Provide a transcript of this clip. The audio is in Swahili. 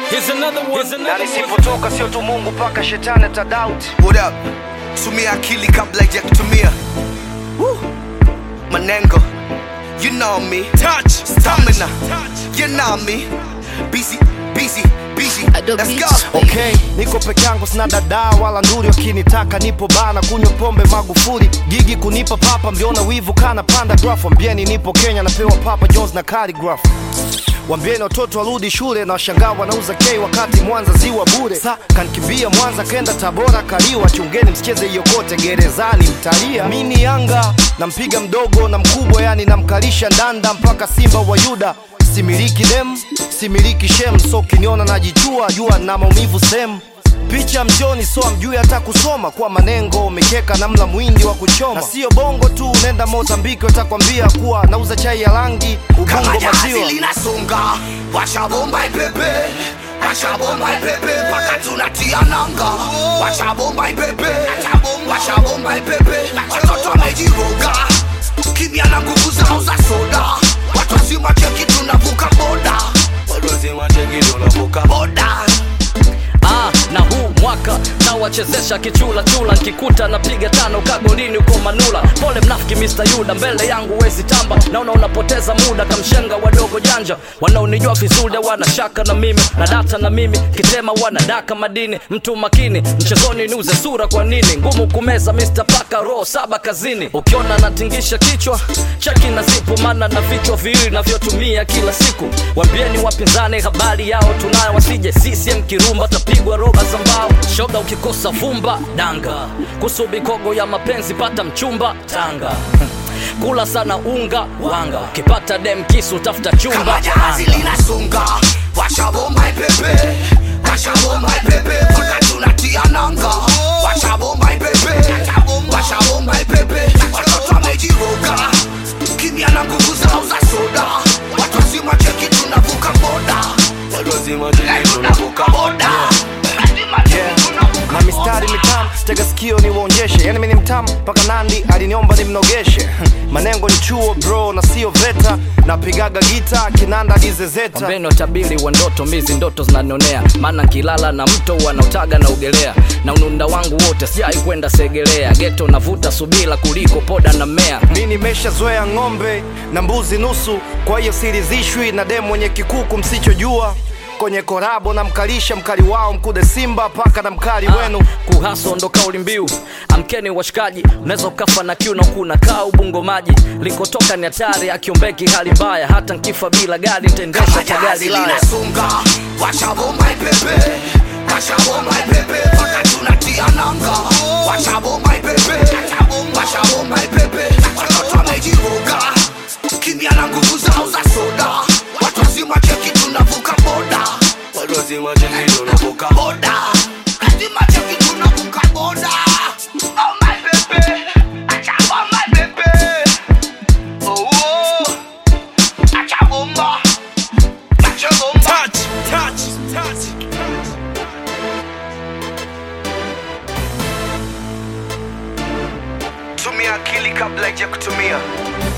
Here's another one. Here's na another one. nisipotoka sio tu mungu mpaka shetani atadauti What up? Tumia akili kabla ya kutumia. Woo. Manengo. You know me. Touch. Stamina. Touch. You know me. Busy, busy, busy. Adobe Let's go. Beats. okay niko peke yangu sina dadaa wala nduri wakinitaka nipo bana kunywa pombe magufuli gigi kunipa papa mliona wivu kana panda graph wambieni nipo kenya napewa papa jones na caligraph wambieni watoto warudi shule na washangaa wanauza k wakati mwanza ziwa bure sa kankimbia mwanza kenda tabora kaliwa chungeni msicheze hiyo kote gerezani mtalia mini yanga nampiga mdogo na mkubwa yani namkalisha ndanda mpaka simba wa yuda similiki dem similiki shem so kiniona najichua jua na maumivu sem picha mjoni so amjui hata kusoma kwa manengo umekeka namla mwindi wa kuchoma na sio bongo tu nenda mozambiki watakwambia kuwa nauza chai ya rangi Kama ubungo jahazi maziwa linasonga, washa bomba ipepe, washa bomba ipepe mpaka tunatia nanga. Washa bomba ipepe, washa bomba ipepe, watoto wamejiroga, kimya na nguvu zao za soda. Watu wazima cheki tunavuka boda, watu wazima cheki tunavuka boda. ah, na huu mwaka nawachezesha kichula chula nkikuta napiga tano kagolini uko manula pole mnafiki Mr. Yuda mbele yangu wezi tamba naona unapoteza muda kamshenga wadogo janja wanaonijua vizuri wana shaka na mimi na data na mimi kitema wanadaka madini mtu makini mchezoni niuze sura kwa nini ngumu kumeza Mr. Paka roho saba kazini ukiona natingisha kichwa cheki na zipu maana na vichwa viwili navyotumia kila siku wambieni wapinzani habari yao tunayo wasije CCM kirumba tapigwa roba za mbao shoga ukikosa vumba danga kusubi kogo ya mapenzi pata mchumba tanga kula sana unga wanga ukipata dem kisu tafuta chumba Kama jahazi anga. linasonga, washa bomba ipepe, washa bomba ipepe mpaka tunatia nanga. Washa bomba ipepe, washa bomba ipepe, watoto wamejiroga, kimya na nguvu zao za soda. Watu wazima cheki tunavuka boda, watu wazima cheki tunavuka boda. Lazima cheki tunavuka na mistari mitamu tega sikio niwaonyeshe yani mini mtamu mpaka nandi aliniomba nimnogeshe manengo ni chuo bro na sio veta napigaga gita kinanda dizezeta Ombeni watabiri wa ndoto mizi ndoto zinanionea maana nkilala na mto wanaotaga na ugelea na ununda wangu wote sijai kwenda segelea geto navuta subila kuliko poda na mmea mi nimeshazoea ng'ombe na mbuzi nusu kwa hiyo sirizishwi na demu mwenye kikuku msichojua kwenye korabo na mkalisha mkali wao mkude simba paka na mkali wenu kuhaso ndo kauli mbiu amkeni washikaji unaweza ukafa na kiu na kuna kaa ubungo maji likotoka ni hatari akiombeki hali mbaya hata nkifa bila gari nitaendesha Kama kwa gari jahazi laya linasonga, washa bomba ipepe, washa bomba ipepe mpaka tunatia nanga. Washa bomba ipepe, washa bomba ipepe, watoto wamejiroga, kimya na nguvu zao za soda. Watu wazima cheki tunavuka boda, watu wazima cheki tunavuka boda, lazima cheki tunavuka boda. Oh my baby, acha bomba ipepe, oh oh, acha bomba. Acha bomba. Touch. Touch. Touch. tumia akili kabla ya kutumia